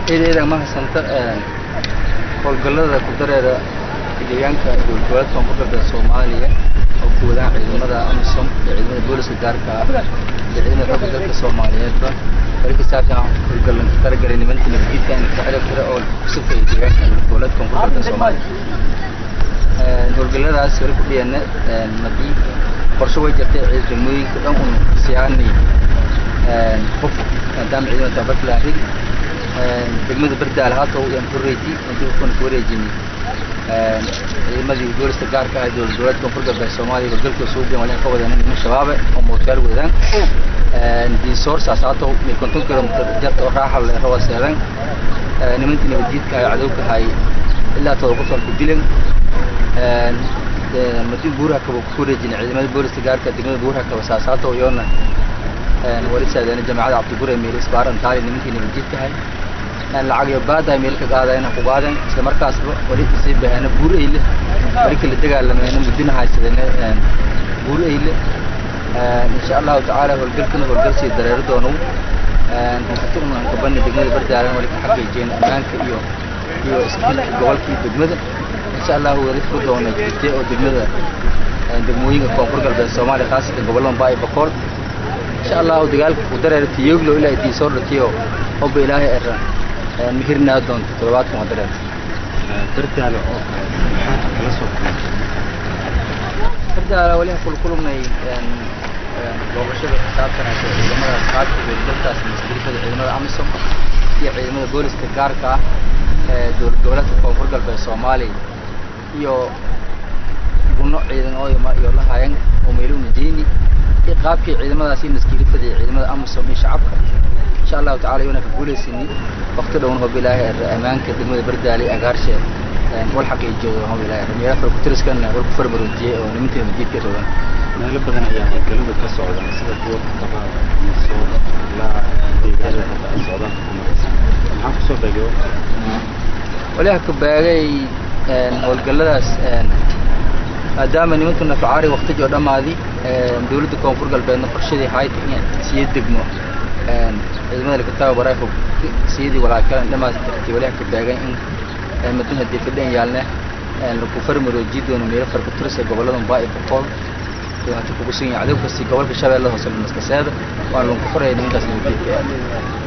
ciidadan mahadsanta howlgallada ku dareera deegaanka dowlad koonfurta soomaaliya oo ku wadaan ciidamada amisom iyo ciidamada booliska gaarka ah iyo ciidamada xogga dalka soomaaliyeedba wali ka saabsan howlgallan ka talagalay nimanka nabadgedka in ka xidhab tira oo ku safaya deegaanka dowlad koonfurta soomaaliya howlgalladaas wali ku dhiyana madii qorshe way jirtay ciidamooyinka dhan un siyaanay qof maadaama ciidamada tababarka lahayd degmada bardaal haata yaan ku reeji intii kuna ku wareejinay ciidamadii booliska gaarka ah dowlad goboleedka koonfur galbeed soomaaliya howlgalka suubiyan waliin ka wadaan niman shabaabe oo mootayaal wadaan diinsoor saasaato mil konton kilomitr jarta oo raaxa le rawa seedan nimankii nabadjiidka ahay cadowka ahay ilaa todoba qof aan ku dilan madi buuraha kaba ku wareejinay ciidamada booliska gaarka degmada buuraha kaba saasaato iyoona wali saadeena jamaacada cabdigure meel isbaaran taali nimankii nabadjiidka ahay lacag iyo baada meel ka qaadayna ku qaadeen isla markaasba wali sii baheena buur eyle wali kala dagaalameena muddina haysadeen buur eyle insha allahu tacaala howlgalkana howlgal sii dareero doono hukatuna kabani degmada bardaalan wali ka xaqiijiyeen ammaanka iyo iyo isbeddelka gobolka iyo degmada insha allahu wali ku doona jirtay oo degmada degmooyinka koonfur galbeed soomaaliya khaasatan gobollada baa iyo bakool insha allahu dagaalka ku dareero tiyoglo ilaa idii soo dhatiyo hobba ilaahay era mihirnaa doonto toddobaadkan waa dareer dardaala oo kale maxaad kala soo kulantay dardaala wali kul kulmay booqashada xisaabtanaysa ciidamada qaadka dalkaas masdirifada ciidamada amisom iyo ciidamada booliska gaarka ah ee dowlad goboleedka koonfur galbeed soomaaliya iyo gunno ciidan oo iyo lahayan oo meeluna jeeni iyo qaabkii ciidamadaasi maskirifada iyo ciidamada amisom iyo shacabka insha allahu tacala iyona ka guulaysini waqti dhown hob ilaahay er ammaanka degmada bardaali agaarshe wal xaqiijiyo hob ilaahay er meelaha farkutiriskana wal ku farmaroojiyey oo nimanka nabadgeedka rogan meelo badan ayaa howlgalladu ka socdaan sida kuwa kutaba miso ilaa deegaanada hadda ay socdaan ku maraysan maxaa kusoo beegay waliha ka baagay howlgalladaas maadaama nimanka nafacaari waqtigi oo dhammaadi dowladda koonfur galbeedna qorshadii hayta in siya degmo ciidamada laga tababaray siyadii walaakalan dhamaas dartay waliha ka baagan in madun haddii fadhan yaalne lagu farmarooji doono meelo farkutirisa gobollada mbaa iyo boqol hata kugu sugan yahay cadow kasti gobolka shabeellada hoose maskaseeda waana lagu faraya nimankaas nabadgeedka